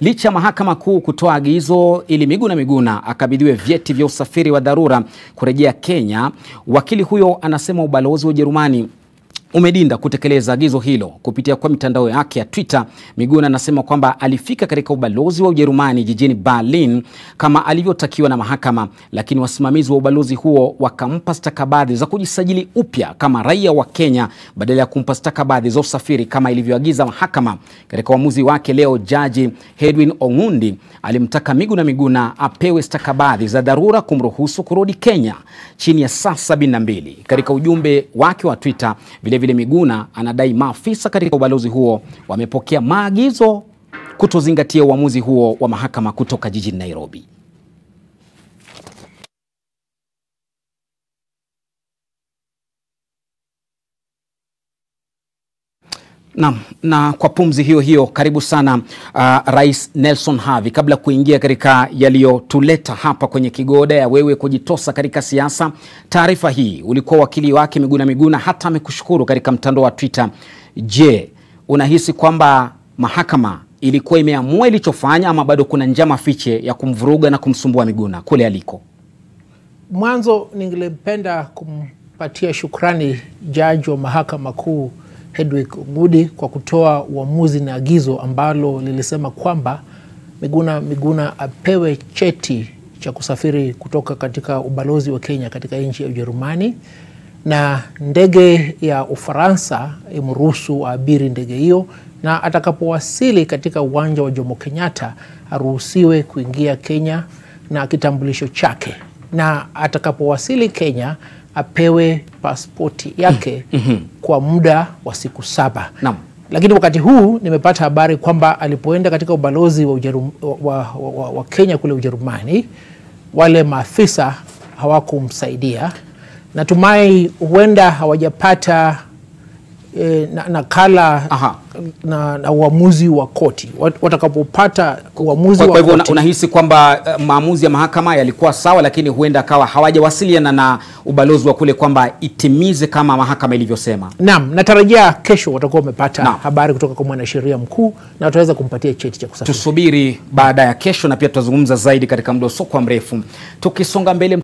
Licha ya mahakama kuu kutoa agizo ili Miguna Miguna akabidhiwe vyeti vya usafiri wa dharura kurejea Kenya, wakili huyo anasema ubalozi wa Ujerumani umedinda kutekeleza agizo hilo. Kupitia kwa mitandao yake ya Twitter, Miguna anasema kwamba alifika katika ubalozi wa Ujerumani jijini Berlin kama alivyotakiwa na mahakama, lakini wasimamizi wa ubalozi huo wakampa stakabadhi za kujisajili upya kama raia wa Kenya badala ya kumpa stakabadhi za usafiri kama ilivyoagiza mahakama. Katika uamuzi wake leo, jaji Edwin Ong'undi alimtaka Miguna Miguna apewe stakabadhi za dharura kumruhusu kurudi Kenya chini ya saa 72. Katika ujumbe wake wa Twitter vile vile Miguna anadai maafisa katika ubalozi huo wamepokea maagizo kutozingatia uamuzi huo wa mahakama kutoka jijini Nairobi. Na, na kwa pumzi hiyo hiyo karibu sana uh, Rais Nelson Havi. Kabla kuingia katika yaliyotuleta hapa kwenye kigoda ya wewe kujitosa katika siasa, taarifa hii ulikuwa wakili wake Miguna Miguna hata amekushukuru katika mtandao wa Twitter. Je, unahisi kwamba mahakama ilikuwa imeamua ilichofanya ama bado kuna njama fiche ya kumvuruga na kumsumbua Miguna kule aliko? Mwanzo ningelipenda kumpatia shukrani jaji wa mahakama kuu Hedwig Ongudi kwa kutoa uamuzi na agizo ambalo lilisema kwamba Miguna Miguna apewe cheti cha kusafiri kutoka katika ubalozi wa Kenya katika nchi ya Ujerumani na ndege ya Ufaransa imruhusu aabiri ndege hiyo, na atakapowasili katika uwanja wa Jomo Kenyatta aruhusiwe kuingia Kenya na kitambulisho chake, na atakapowasili Kenya apewe paspoti yake mm -hmm. kwa muda wa siku saba. Naam. Lakini wakati huu nimepata habari kwamba alipoenda katika ubalozi wa, Ujerum, wa, wa, wa, wa Kenya kule Ujerumani, wale maafisa hawakumsaidia. Natumai huenda hawajapata e, nakala Aha. na, na uamuzi wa koti. Wat- Watakapopata uamuzi Kwa, wa kwa hivyo una- koti unahisi kwamba uh, maamuzi ya mahakama yalikuwa sawa, lakini huenda akawa hawajawasiliana na ubalozi wa kule kwamba itimize kama mahakama ilivyosema. Naam, natarajia kesho watakuwa wamepata Naam. habari kutoka kwa mwanasheria mkuu na wataweza kumpatia cheti cha kusafiri. Tusubiri baada ya kesho, na pia tutazungumza zaidi katika muda usiokuwa mrefu. Tukisonga mbele